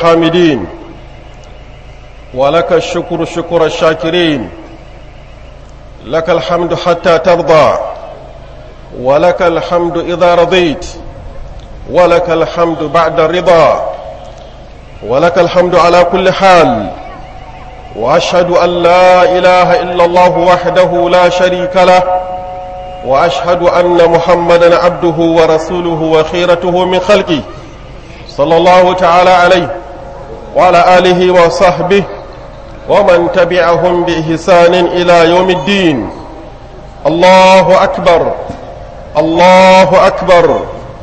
الحامدين ولك الشكر شكر الشاكرين لك الحمد حتى ترضى ولك الحمد إذا رضيت ولك الحمد بعد الرضا ولك الحمد على كل حال وأشهد أن لا إله إلا الله وحده لا شريك له وأشهد أن محمدا عبده ورسوله وخيرته من خلقه صلى الله تعالى عليه وعلى آله وصحبه ومن تبعهم بإحسان إلى يوم الدين الله أكبر الله أكبر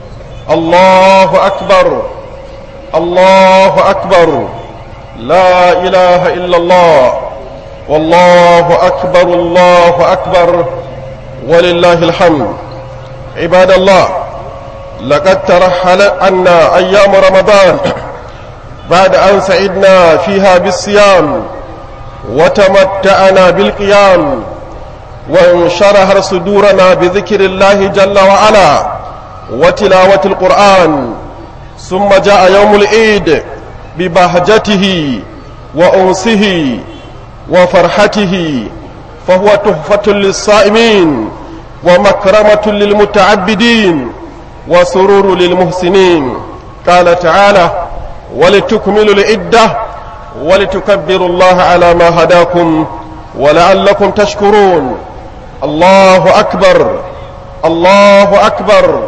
الله أكبر الله أكبر لا إله إلا الله والله أكبر الله أكبر ولله الحمد عباد الله لقد ترحل عنا أيام رمضان بعد أن سعدنا فيها بالصيام وتمتعنا بالقيام وانشرها صدورنا بذكر الله جل وعلا وتلاوة القرآن ثم جاء يوم العيد ببهجته وأنسه وفرحته فهو تحفة للصائمين ومكرمة للمتعبدين وسرور للمحسنين قال تعالى ولتكملوا العدة ولتكبروا الله على ما هداكم ولعلكم تشكرون الله أكبر الله أكبر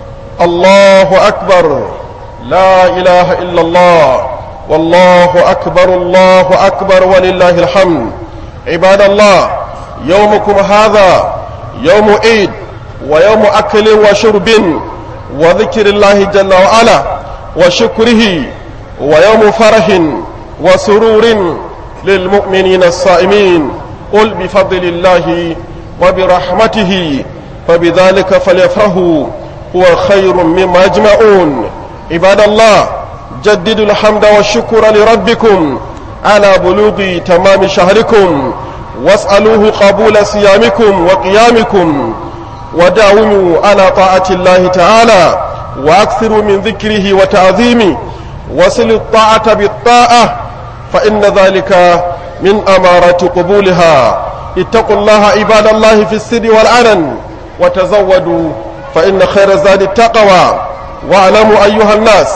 الله أكبر لا إله إلا الله والله أكبر الله أكبر ولله الحمد عباد الله يومكم هذا يوم عيد ويوم أكل وشرب وذكر الله جل وعلا وشكره ويوم فرح وسرور للمؤمنين الصائمين قل بفضل الله وبرحمته فبذلك فليفرحوا هو خير مما يجمعون عباد الله جددوا الحمد والشكر لربكم على بلوغ تمام شهركم واسألوه قبول صيامكم وقيامكم وداوموا على طاعة الله تعالى وأكثروا من ذكره وتعظيمه وصلوا الطاعة بالطاعة فإن ذلك من أمارة قبولها اتقوا الله عباد الله في السر والعلن وتزودوا فإن خير الزاد التقوى واعلموا أيها الناس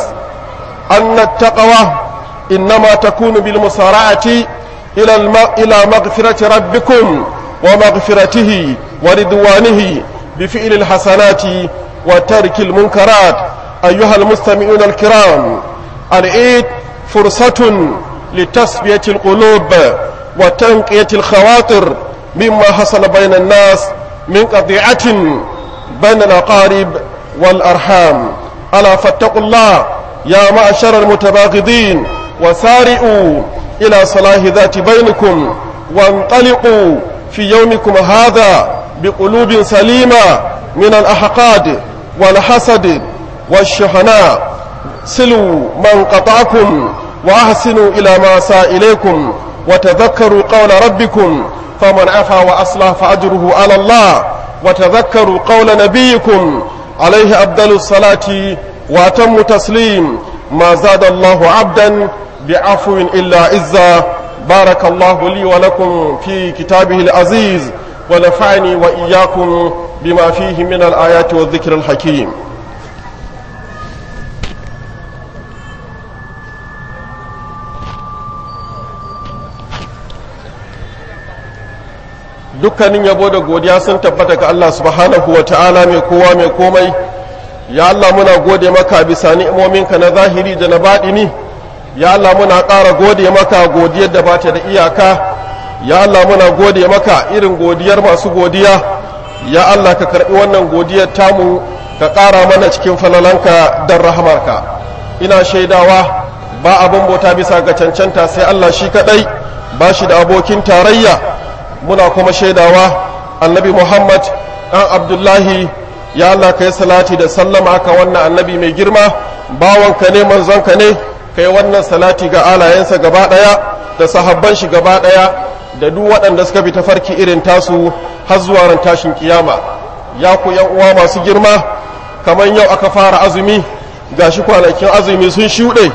أن التقوى إنما تكون بالمسارعة إلى الم... إلى مغفرة ربكم ومغفرته ورضوانه بفعل الحسنات وترك المنكرات أيها المستمعون الكرام العيد فرصة لتسبية القلوب وتنقية الخواطر مما حصل بين الناس من قطيعة بين الأقارب والأرحام ألا فاتقوا الله يا معشر المتباغضين وسارئوا إلى صلاح ذات بينكم وانطلقوا في يومكم هذا بقلوب سليمة من الأحقاد والحسد والشحناء سلوا من قطعكم وأحسنوا إلى ما ساء إليكم وتذكروا قول ربكم فمن عفا وأصلح فأجره على الله وتذكروا قول نبيكم عليه أبدل الصلاة وأتم تسليم ما زاد الله عبدا بعفو إلا عزا بارك الله لي ولكم في كتابه العزيز ونفعني وإياكم بما فيه من الآيات والذكر الحكيم dukkanin yabo da godiya sun tabbata ga Allah subhanahu wa ta'ala mai kowa mai komai ya Allah muna gode maka bisa ni'imominka na zahiri da na baɗini ya Allah muna ƙara gode maka godiyar da bata da iyaka ya Allah muna gode maka irin godiyar masu godiya ya Allah ka karɓi wannan godiyar tamu ka ƙara mana cikin falalanka don rahamarka ina shaidawa ba abin bauta bisa ga cancanta sai Allah shi kaɗai ba shi da abokin tarayya muna kuma shaidawa annabi muhammad ɗan abdullahi ya Allah ka yi salati da sallama ka wannan annabi mai girma bawanka ne manzonka ne ka yi wannan salati ga alayensa gaba ɗaya da sahabban shi gaba ɗaya da duk waɗanda suka bi tafarki irin tasu har zuwa ran tashin kiyama ya ku yan uwa masu girma kamar yau aka fara azumi gashi kwanakin azumi sun shuɗe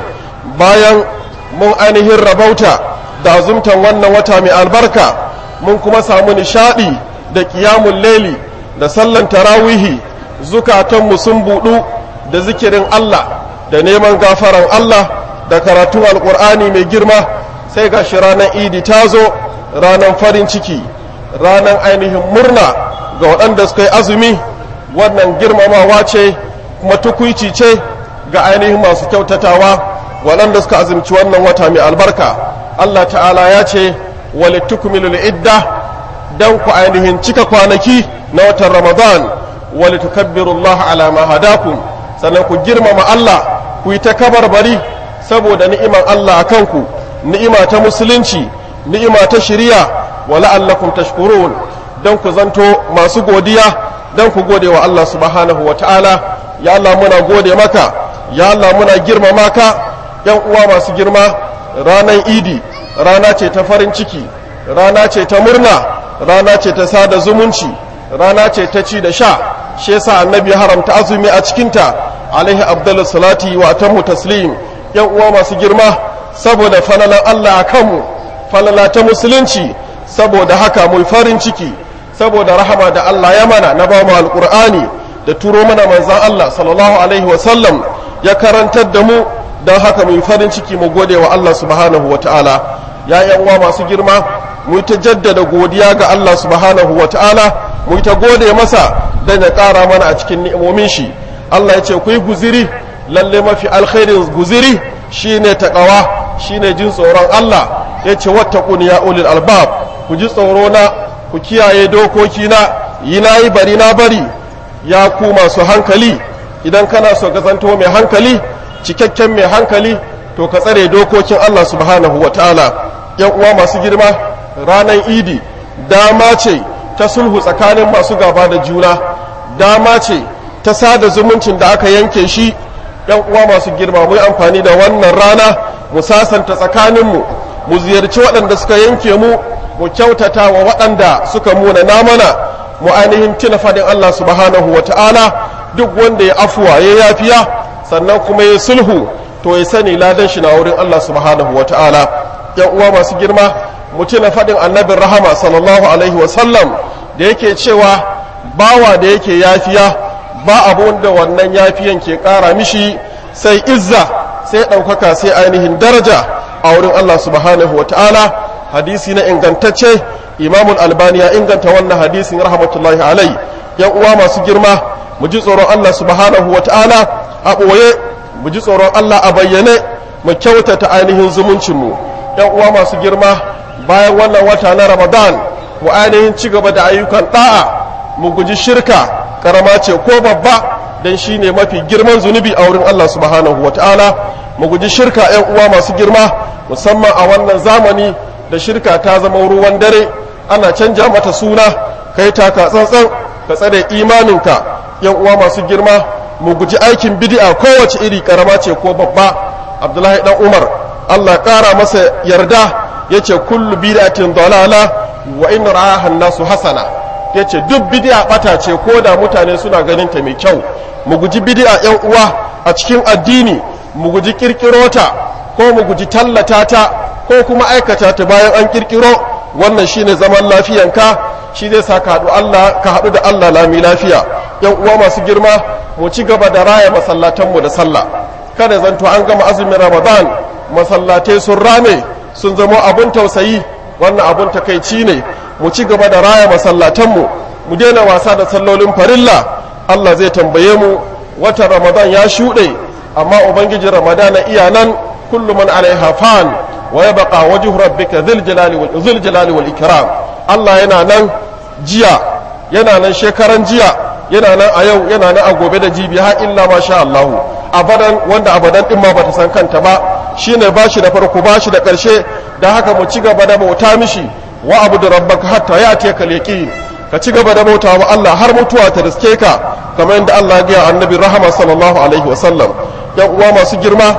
bayan mun ainihin rabauta da azumtan wannan wata mai albarka mun kuma samu nishadi da kiyamun laili da sallan tarawihi zukatanmu sun budu da zikirin Allah da neman gafaran Allah da karatun alkur'ani mai girma sai ga shi ranar idi ta zo ranar farin ciki ranar ainihin murna ga waɗanda suka yi azumi wannan girmamawa ce kuma tukuici ce ga ainihin masu kyautatawa waɗanda suka azumci wannan wata mai albarka Allah ta'ala ya ce walitukmilul idda dan ku ainihin cika kwanaki na watan ramadan walitukabbirullaha ala ma hadakum sannan ku girmama Allah ku yi ta kabarbari saboda ni'iman Allah a kanku ni'ima ta musulunci ni'ima ta shiriya wa la'allakum tashkurun dan ku zanto masu godiya dan ku gode wa Allah subhanahu wa ta'ala ya Allah muna gode maka ya Allah muna girmama ka yan uwa masu girma ranar idi rana ce ta farin ciki rana ce ta murna rana ce ta sada zumunci rana ce ta ci da sha shi yasa annabi haramta azumi a cikinta alaihi abdullu salati wa atammu taslim yan uwa masu girma saboda falalan Allah a kanmu falala ta musulunci saboda haka mu farin ciki saboda rahama da Allah ya mana na ba mu alqur'ani da turo mana manzon Allah sallallahu alaihi wa sallam ya karantar da mu don haka mu farin ciki mu gode wa Allah subhanahu wa ta'ala ya yan uwa masu girma mu ta jaddada godiya ga Allah subhanahu wa ta'ala mu ta gode masa don ya ƙara mana a cikin ni'imomin shi Allah ya ce ku yi guziri lalle mafi alkhairin guziri shine taqawa shine jin tsoron Allah ya ce wattaqun ya ulil albab ku ji tsoro na ku kiyaye dokoki na yi na yi bari na bari ya ku masu hankali idan kana so ka zanto mai hankali cikakken mai hankali to ka tsare dokokin Allah subhanahu wa ta'ala yan uwa masu girma ranar idi dama ce ta sulhu tsakanin masu gaba da juna dama ce ta sada zumuncin da aka yanke shi yan uwa masu girma mu yi amfani da wannan rana mu sasanta tsakaninmu mu ziyarci waɗanda suka yanke mu mu kyautata wa waɗanda suka muna namana mu ainihin tuna faɗin Allah subhanahu wa ta'ala duk wanda ya afuwa ya yafiya sannan kuma ya sulhu to ya sani ladan shi na wurin Allah subhanahu wa ta'ala yan uwa masu girma mu tuna faɗin annabin rahama sallallahu alaihi wa sallam da yake cewa bawa da yake yafiya ba abun da wannan yafiyan ke ƙara mishi sai izza sai ɗaukaka sai ainihin daraja a wurin Allah subhanahu wa ta'ala hadisi na ingantacce imamul albani ya inganta wannan hadisin rahmatullahi alai yan uwa masu girma mu ji tsoron Allah subhanahu wa ta'ala a ɓoye mu ji tsoron Allah a bayyane mu kyautata ainihin zumuncinmu yan uwa masu girma bayan wannan wata na ramadan mu ainihin ci gaba da ayyukan ɗa'a mu guji shirka karama ce ko babba dan shine mafi girman zunubi a wurin Allah subhanahu wa ta'ala mu guji shirka yan uwa masu girma musamman a wannan zamani da shirka ta zama ruwan dare ana canja mata suna kai taka tsantsan ka tsare imaninka yan uwa masu girma mu guji aikin bid'a kowace iri karama ce ko babba abdullahi dan umar Allah kara masa yarda yace kullu bid'atin dalala wa in ra'aha nasu hasana yace duk bid'a bata ce ko da mutane suna ganin ta mai kyau mu guji bid'a yan uwa a cikin addini mu guji kirkiro ta ko mu guji tallata ta ko kuma aikata ta bayan an kirkiro wannan shine zaman lafiyanka shi zai sa ka haɗu Allah ka haɗu da Allah lami lafiya yan uwa masu girma mu ci gaba da raya masallatanmu da sallah kada zanto an gama azumin Ramadan masallatai sun rame sun zama abun tausayi wannan abun takaici ne mu ci gaba da raya masallatanmu mu daina wasa da sallolin farilla Allah zai tambaye mu watan Ramadan ya shuɗe amma ubangiji Ramadan iya nan kullu man alaiha fan wa yabqa wajhu rabbika dhil jalali wal dhil jalali wal ikram Allah yana nan jiya yana nan shekaran jiya yana nan a yau yana nan a gobe da jibi har illa ma sha Allah abadan wanda abadan din ma bata san kanta ba shine bashi da farko bashi da karshe dan haka mu ci gaba da bauta mishi wa abudu rabbaka hatta ya'ti kal yaqin ka ci gaba da bauta wa Allah har mutuwa ta riske ka kamar yadda Allah ya ga annabi rahama sallallahu alaihi wa sallam yan uwa masu girma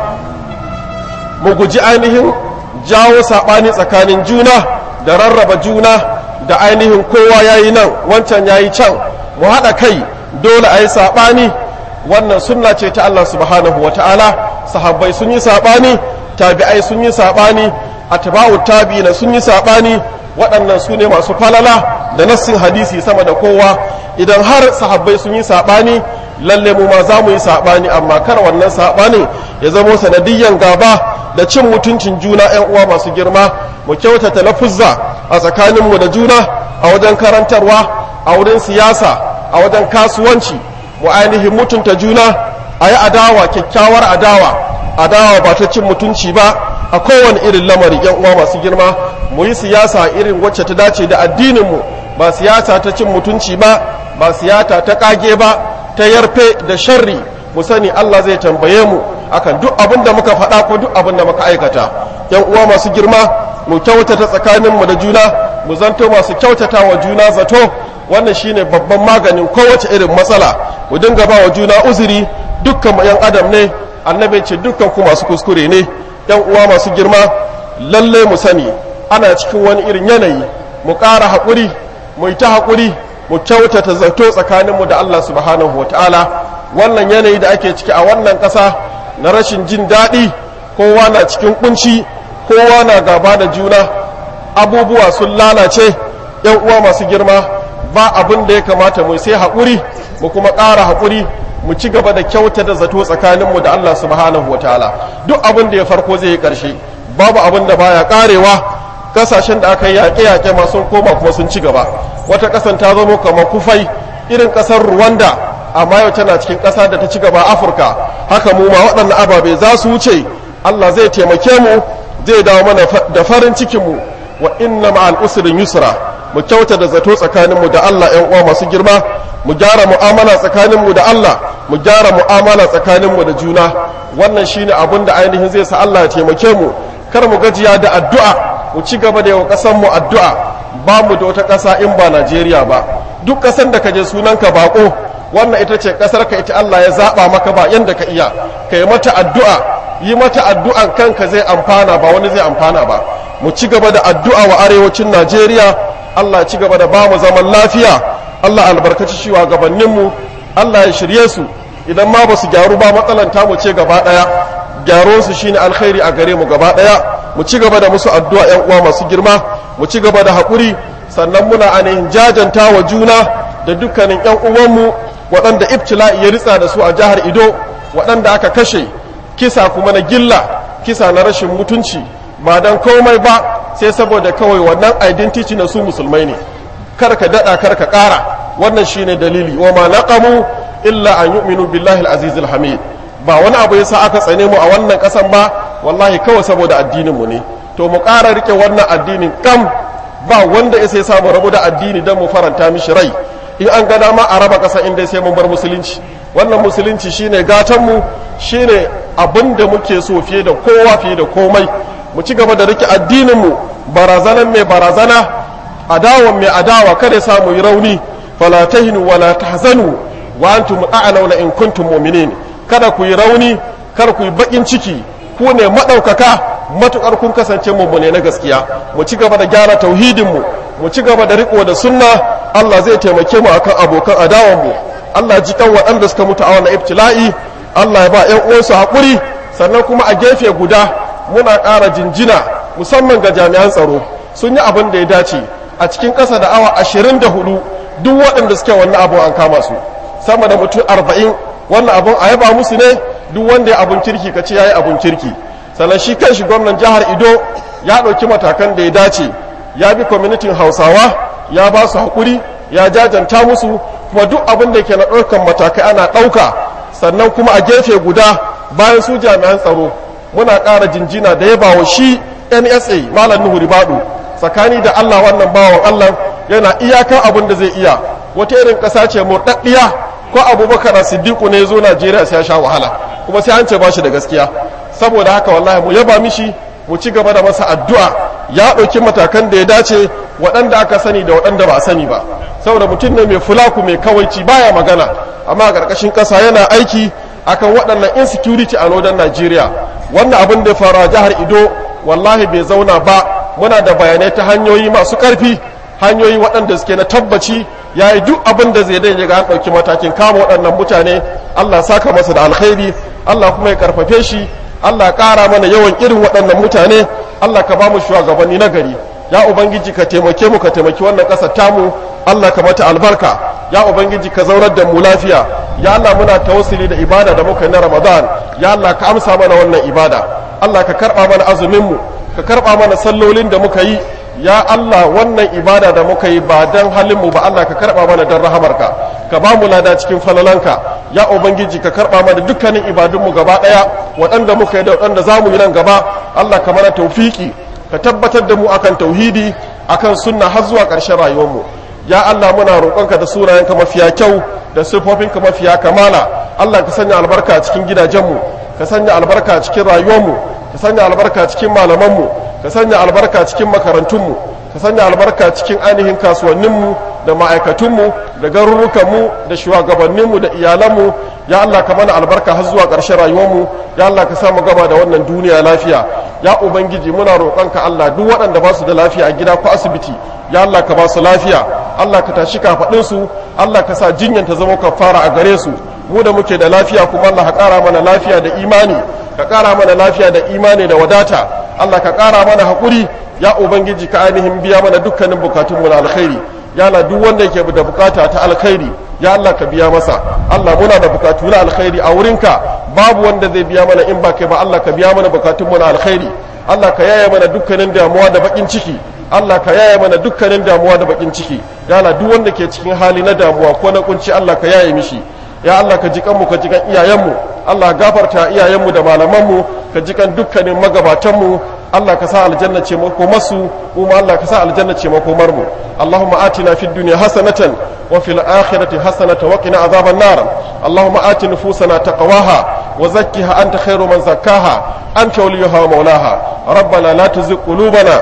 mu guji ainihin jawo saɓani tsakanin juna da rarraba juna da ainihin kowa ya yi nan wancan ya yi can mu haɗa kai dole a yi saɓani wannan sunna ce ta Allah subhanahu wa ta'ala sahabbai sun yi saɓani tabi'ai sun yi saɓani atba'u tabi'ina sun yi saɓani waɗannan su ne masu falala da nassin hadisi sama da kowa idan har sahabbai sun yi saɓani lalle mu ma za mu yi saɓani amma kar wannan saɓanin ya zamo sanadiyyan gaba da cin mutuncin juna 'yan uwa masu girma mu kyautata lafuzza a tsakaninmu da juna a wajen karantarwa a wurin siyasa a wajen kasuwanci mu ainihin mutunta juna a yi adawa kyakkyawar adawa adawa ba ta cin mutunci ba a kowane irin lamari yan uwa masu girma mu yi siyasa irin wacce ta dace da addininmu ba siyasa ta cin mutunci ba ba siyasa ta kage ba ta yarfe da sharri mu sani Allah zai tambaye mu akan duk abin da muka faɗa ko duk abin da muka aikata yan uwa masu girma mu kyautata tsakaninmu da juna mu zanto masu kyautata wa juna zato wannan shine babban maganin kowace irin matsala mu dinga ba wa juna uzuri dukkan mu yan adam ne annabi ce dukkan ku masu kuskure ne yan uwa masu girma lalle mu sani ana cikin wani irin yanayi mu ƙara haƙuri mu yi ta haƙuri mu kyautata zato tsakaninmu da Allah subhanahu wataala wannan yanayi da ake ciki a wannan ƙasa na rashin jin daɗi kowa na cikin kunci kowa na gaba da juna abubuwa sun lalace yan uwa masu girma ba abin da ya kamata mu sai haƙuri mu kuma ƙara haƙuri mu ci gaba da kyauta da zato tsakaninmu da Allah subhanahu wa ta'ala duk abin da ya farko zai yi ƙarshe babu abin da baya ƙarewa ƙasashen da aka yi yaƙe-yaƙe ma sun koma kuma sun ci gaba wata ƙasan ta zama kamar kufai irin ƙasar Rwanda amma yau tana cikin ƙasa da ta ci gaba Afirka haka mu ma waɗannan ababe za su wuce Allah zai taimake mu zai dawo mana da farin cikin mu wa inna ma'al usrin yusra mu kyauta da zato tsakaninmu da Allah ‘yan uwa masu girma mu gyara mu'amala tsakaninmu da Allah mu gyara mu'amala tsakaninmu da juna wannan shine abin da ainihin zai sa Allah ya taimake mu kar mu gajiya da addu'a mu ci gaba da yawa ƙasar mu addu'a ba mu da wata ƙasa in ba Najeriya ba duk ƙasar da ka je sunanka bako wannan ita ce ƙasar ka ita Allah ya zaɓa maka ba yanda ka iya ka yi mata addu'a yi mata addu'an kanka zai amfana ba wani zai amfana ba mu ci gaba da addu'a wa arewacin Najeriya Allah ci gaba da bamu zaman lafiya Allah albarkaci shi gabaninmu Allah ya shirye su idan ma ba su gyaru ba matsalan mu ce gaba daya gyaro su shine alkhairi a gare mu gaba daya mu ci gaba da musu addu'a yan uwa masu girma mu ci gaba da haƙuri sannan muna ainihin jajanta wa juna da dukkanin yan uwanmu waɗanda ibtila'i ya ritsa da su a jihar Ido waɗanda aka kashe kisa kuma na gilla kisa na rashin mutunci ba dan komai ba sai saboda kawai wannan identity na su musulmai ne kar ka dada kar ka kara wannan shine dalili wa ma naqamu illa an yu'minu billahi al-aziz al-hamid ba wani abu yasa aka tsane mu a wannan kasan ba wallahi kawai saboda addinin mu ne to mu kara rike wannan addinin kam ba wanda ya sai samu rabu da addini dan mu faranta mishi rai in an ga dama a raba kasa inda sai mun bar musulunci wannan musulunci shine gatan mu shine abin da muke so fiye da kowa fiye da komai mu ci gaba da rike addininmu barazanan mai barazana adawan mai adawa kada sa mu yi rauni fala tahinu wala tahzanu wa antum a'launa in kuntum mu'minin kada ku yi rauni kar ku yi bakin ciki ku ne madaukaka matukar kun kasance mummune na gaskiya mu ci gaba da gyara tauhidin mu mu ci gaba da riko da sunna Allah zai taimake mu akan abokan adawan mu Allah ji kan waɗanda suka mutu a wannan ibtila'i Allah ya ba ƴan uwansu haƙuri sannan kuma a gefe guda muna ƙara jinjina musamman ga jami'an tsaro sun yi abin da ya dace a cikin ƙasa da awa ashirin da hudu duk waɗanda suke wannan abin an kama su sama da mutum arba'in wannan abin a yaba musu ne duk wanda ya abin kirki ka ce ya yi abin kirki sannan shi kan shi gwamnan jihar ido ya ɗauki matakan da ya dace ya bi kwamitin hausawa ya ba su haƙuri ya jajanta musu kuma duk abin da ke na ɗaukan matakai ana ɗauka sannan kuma a gefe guda bayan su jami'an tsaro muna ƙara jinjina da ya bawa shi nsa malam nuhu ribadu tsakani da allah wannan bawan allah yana iyakan abin da zai iya wata irin ƙasa ce murɗaɗɗiya ko abubakar siddiqu ne zo najeriya sai ya sha wahala kuma sai an ce ba shi da gaskiya saboda haka wallahi mu yaba mishi mu ci gaba da masa addu'a ya ɗauki matakan da ya dace waɗanda aka sani da waɗanda ba a sani ba saboda mutum ne mai fulaku mai kawaici baya magana amma a ƙarƙashin ƙasa yana aiki akan waɗannan insecurity a northern Nigeria wannan abin da ya fara jihar Ido wallahi bai zauna ba muna da bayanai ta hanyoyi masu ƙarfi hanyoyi waɗanda suke na tabbaci ya yi duk abin da zai daidai ga an ɗauki matakin kama waɗannan mutane Allah saka masa da alkhairi Allah kuma ya karfafe shi Allah ƙara mana yawan irin waɗannan mutane Allah ka ba mu shugabanni na gari ya ubangiji ka taimake mu ka taimaki wannan ƙasar tamu Allah ka mata albarka ya ubangiji ka zaunar da mu lafiya ya Allah muna tawassuli da ibada da muka yi na Ramadan ya Allah ka amsa mana wannan ibada Allah ka karɓa mana azumin mu ka karɓa mana sallolin da muka yi ya Allah wannan ibada da muka yi ba don halinmu ba Allah ka karɓa mana don rahamarka ka ba mu lada cikin falalanka ya ubangiji ka karɓa mana dukkanin ibadunmu gaba ɗaya waɗanda muka yi da waɗanda za mu yi nan gaba Allah ka mana taufiki ka tabbatar da mu akan tauhidi akan sunna har zuwa ƙarshen rayuwarmu ya Allah muna roƙonka da sunayenka mafiya kyau da siffofinka mafiya kamala Allah ka sanya albarka cikin gidajenmu ka sanya albarka cikin rayuwarmu ka sanya albarka cikin malamanmu ka sanya albarka cikin makarantunmu ka sanya albarka cikin ainihin kasuwanninmu da ma'aikatunmu da garurukanmu da shugabanninmu da iyalanmu ya Allah ka mana albarka har zuwa ƙarshen rayuwarmu ya Allah ka samu gaba da wannan duniya lafiya ya ubangiji muna roƙonka Allah duk waɗanda ba su da lafiya a gida ko asibiti ya Allah ka ba su lafiya Allah ka tashi kafaɗinsu Allah ka sa jinyar ta zama kafara a gare su mu da muke da lafiya kuma Allah ka ƙara mana lafiya da imani ka ƙara mana lafiya da imani da wadata Allah ka ƙara mana haƙuri ya ubangiji ka ainihin biya mana dukkanin bukatunmu na alkhairi ya Allah duk wanda yake da bukata ta alkhairi ya Allah ka biya masa Allah muna da bukatu na alkhairi a wurinka babu wanda zai biya mana in ba kai ba Allah ka biya mana bukatunmu na alkhairi Allah ka yaya mana dukkanin damuwa da bakin ciki Allah ka yaya mana dukkanin damuwa da bakin ciki ya Allah duk wanda ke cikin hali na damuwa ko na kunci Allah ka yaye mishi ya Allah ka ji kanmu ka ji kan iyayenmu Allah gafarta iyayenmu da malamanmu ka ji kan dukkanin magabatanmu Allah ka sa aljanna ce makomarsu kuma Allah ka sa aljanna ce makomar mu Allahumma atina fid dunya hasanatan wa fil akhirati hasanatan wa qina azaban nar Allahumma ati nufusana taqwaha wa zakkiha anta khairu man zakkaha anta waliyuha wa mawlaha rabbana la tuzigh qulubana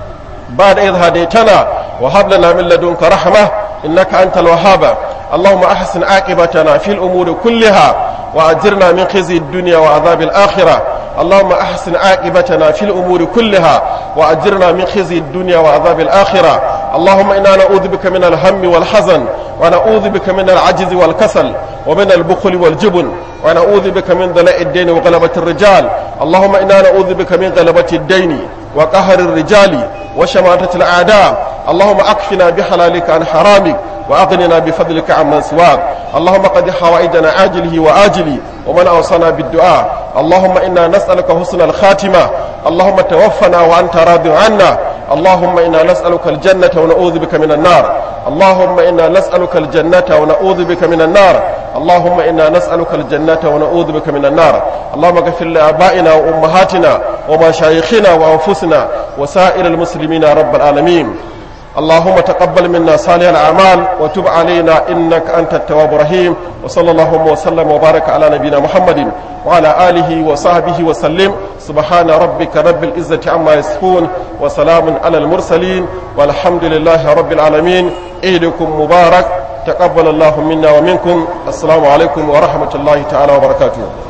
ba'da idh hadaytana wa hab lana min ladunka rahmah innaka antal wahhab اللهم أحسن عاقبتنا في الأمور كلها وأجرنا من خزي الدنيا وعذاب الآخرة اللهم أحسن عاقبتنا في الأمور كلها وأجرنا من خزي الدنيا وعذاب الآخرة اللهم إنا نعوذ بك من الهم والحزن ونعوذ بك من العجز والكسل ومن البخل والجبن ونعوذ بك من ضلاء الدين وغلبة الرجال اللهم إنا نعوذ بك من غلبة الدين وقهر الرجال وشماتة الأعداء اللهم أكفنا بحلالك عن حرامك وأغننا بفضلك عمن سواك اللهم قد حوائجنا عاجله وآجله ومن أوصانا بالدعاء اللهم إنا نسألك حسن الخاتمة اللهم توفنا وأنت راض عنا اللهم إنا نسألك الجنة ونعوذ بك من النار اللهم إنا نسألك الجنة ونعوذ بك من النار اللهم إنا نسألك الجنة ونعوذ بك من النار اللهم اغفر لآبائنا وأمهاتنا ومشايخنا وأنفسنا وسائر المسلمين يا رب العالمين اللهم تقبل منا صالح الأعمال وتب علينا إنك أنت التواب الرحيم وصلى الله وسلم وبارك على نبينا محمد وعلى آله وصحبه وسلم سبحان ربك رب العزة عما يصفون وسلام على المرسلين والحمد لله رب العالمين عيدكم مبارك تقبل الله منا ومنكم السلام عليكم ورحمة الله تعالى وبركاته